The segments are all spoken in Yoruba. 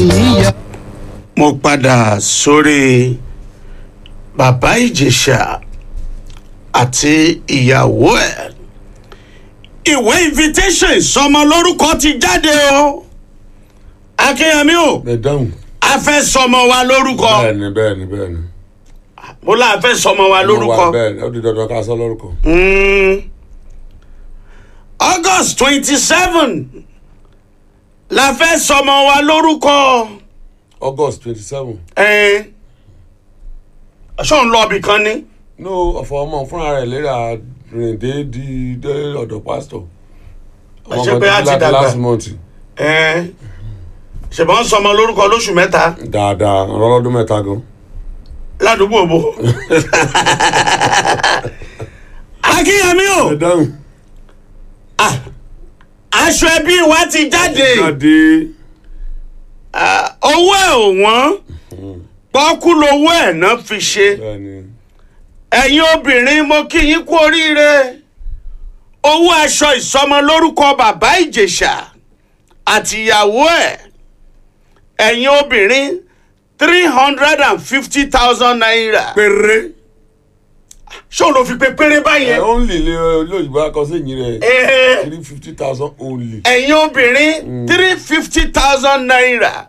níyà. mo padà sórí bàbá ìjẹ̀ṣà àti ìyàwó ẹ̀ ìwé invitation ìsọmọ lórúkọ ti jáde o akínyẹmí o ẹ dáhùn. a fẹ́ sọmọ wa lórúkọ bẹ́ẹ̀ni bẹ́ẹ̀ni bẹ́ẹ̀ni. mo là fẹ́ sọmọ wa Mo wà lórúkọ bẹ́ẹ̀ni ó di dandan ká sọ lórúkọ. Mm. august twenty seven la fẹ́ sọmọ wa lórúkọ august twenty seven. ẹ̀ ṣó ń lọ ibì kan ni. no ọ̀fọ̀ ọmọ fúnra rẹ̀ léra rìn dé di dé ọ̀dọ̀ pásítọ̀. ọmọ Ṣé pé kan á ti láti dàgbà? last month. Ẹ́n, ṣùgbọ́n sọmọ lórúkọ lóṣù mẹ́ta dáadáa ọlọ́dún mẹ́ta gan. ládùúgbò bò. akínyẹmí o ẹ dáhùn. aṣọ ẹbí wa ti jáde jáde. Ah, owó ẹ̀ ò wọ́n pọ́kú lowó ẹ̀ náà fi ṣe bẹ́ẹ̀ni. ẹ̀yin obìnrin mo kí yín kú oríire owó aṣọ ìsọmọ lórúkọ bàbá ìjẹ̀ṣà àtìyàwó ẹ̀ ẹ̀yin obìnrin three hundred and fifty thousand naira. péré. ṣé ló fi pé péré ẹ báyẹn. only lè lóyìnbó akọ́sẹ́yìn rẹ̀ Ee, three fifty thousand only. ẹ̀yin obìnrin three fifty thousand naira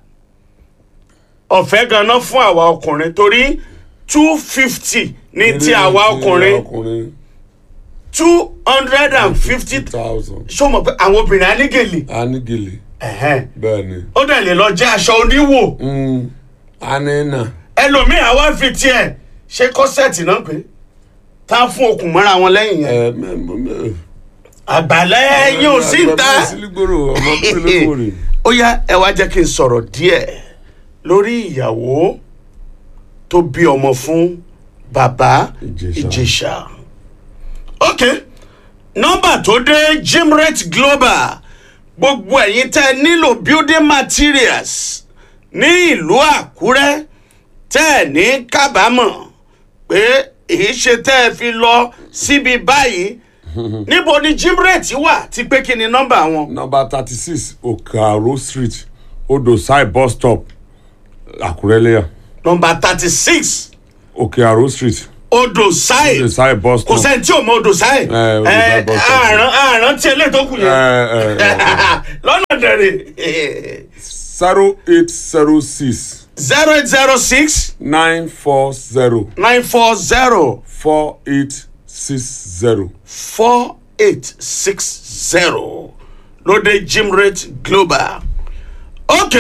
ọ̀fẹ́ ganan fún àwa ọkùnrin torí two fifty ní ti àwa ọkùnrin ọkùnrin two hundred and fifty thousand. ṣé o mọ̀ pé àwọn obìnrin anígèlè anigele ẹ̀hẹ́n, bẹ́ẹ̀ni. ó dẹ̀ lè lọ jẹ́ aṣọ oníwò Mm, anina. ẹlòmíì àwa fi tiẹ̀ ṣe kọ́sẹ̀tì náà pé tá a fún okùn mọ́ra wọn lẹ́yìn yẹn ẹ mẹ mọ mẹ. àgbàlẹ́ ẹ̀yìn ò sí ń ta. bàbá sílígbòrò ọmọ pélébòrè. ó yá ẹ wá jẹ́ kí n sọ̀rọ̀ díẹ̀ lórí ìyàwó tó bí ọmọ fún bàbá Ìjẹ̀ṣà. ìjẹ̀ṣà. ok nọ́mbà tó dé Gymrate Global gbogbo ẹ̀yin tẹ́ ẹ nílò building materials ní ìlú Àkúrẹ́ tẹ́ ẹ ní kábàámọ̀ pé èyí ṣe tẹ́ ẹ fi lọ síbi báyìí níbo ni Gymrate wà ti pé kí ni nọ́mbà wọn. nọmba thirty six okaro street odosai bus stop àkúrẹ́lẹ́yà nọ́mbà thirty six okaro street odò sáì odosai bus kò stop. sẹ́ni tí ò mọ odò sáì Eh, Odò Sáì bus stop. àrùn àrùn tí eléyìí tó kù ẹ yẹn ẹ ẹ lọ́nà dẹ̀rẹ̀ zero eight zero six zero eight zero six nine four zero nine four zero four eight six zero. four eight six zero lóde Gymrate Global ok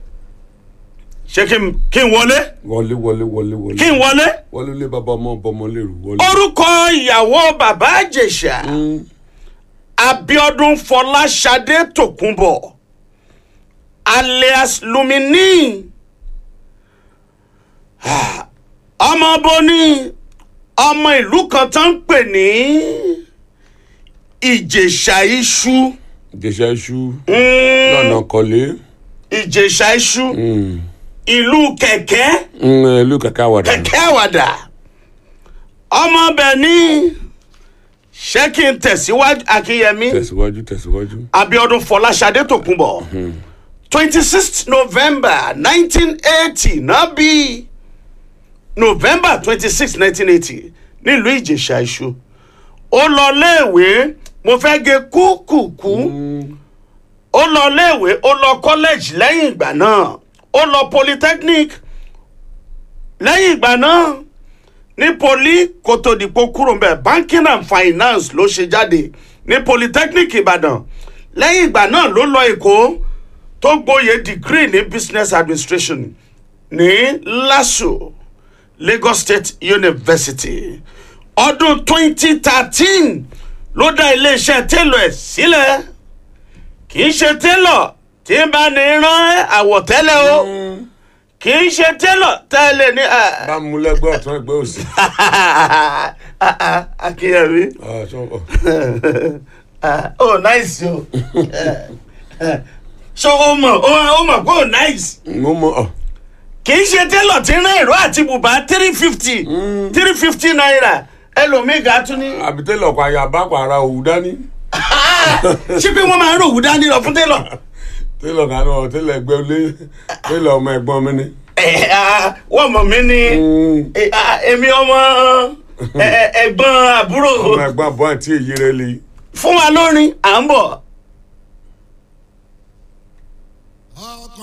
ṣé kí n kí n wọlé wọlé wọlé wọlé wọlé. kí n wọlé wọlé lé bàbá ọmọ bọmọ lérò wọlé. orúkọ ìyàwó bàbá àjèṣà Abíọ́dún Fọláṣadé Tòkunbọ̀ alias Lumini Ah, ọmọ boni ọmọ ìlú kan tó ń pè ní Ìjẹ̀ṣà Iṣu ìjẹsà iṣu Mm, lọ́nà kọ́lé. Ìjẹ̀ṣà Iṣu ìlú kẹ̀kẹ́ ìlú kàkà wàdà. kẹ̀kẹ́ àwàdà ọmọ bẹ̀ ní ṣé kí n tẹ̀síwájú Akínyẹmí. tẹ̀síwájú tẹ̀síwájú. Abiodun Fọláṣadé Tòkunbọ̀ twenty sixth November nineteen eighty náà bí November twenty six nineteen eighty nílùú Ìjẹ̀ṣà Iṣu ó lọ léèwé mo fẹ́ gé kúkúkú ó lọ léèwé ó lọ college lẹ́yìn ìgbà náà ó lọ polytechnic lẹ́yìn ìgbà náà ní poli kó tó dìpọ̀ kúrò ń bẹ̀ banking and finance ló ṣe jáde ní polytechnic Ìbàdàn lẹ́yìn ìgbà náà ló lọ Èkó tó gboyè degree ní business administration ní LASU Lagos State University ọdún 2013 ló dá iléeṣẹ́ télọ̀ ẹ̀ sílẹ̀ kì í ṣe télọ̀ tí ń bá ní rán àwọ̀tẹ́lẹ̀ o kì í ṣe télọ̀ tẹ́lẹ̀ ní. ah, bá mú lẹ́gbẹ́ ọ̀tún ẹgbẹ́ òsì. Akínyẹmí Ah, sọ- oh nice o so o mọ̀ o mọ̀ pé o nice mo mọ ọ. kì í ṣe télọ̀ tí ń rán ìró àti bùbá three fifty three fifty naira ẹlòmíì ga tún ní. àbí tẹ́lẹ̀ ọkọ̀ àyà bá pàrà òwú dání. ṣé pé wọ́n máa ń ròwú dání lọ fún télọ̀ télọ̀ kan náà télọ̀ ẹgbẹ́ olé télọ̀ ọmọ ẹ̀gbọ́n mi ni. ẹ ah, wọ́n mọ̀ mí ní eh, ah, èmi ọmọ eh, ẹ̀gbọ́n àbúrò ọmọ ẹ̀gbọ́n àbọ̀ àti èyí rẹ̀ lè. fún wa lórin à ń bọ̀.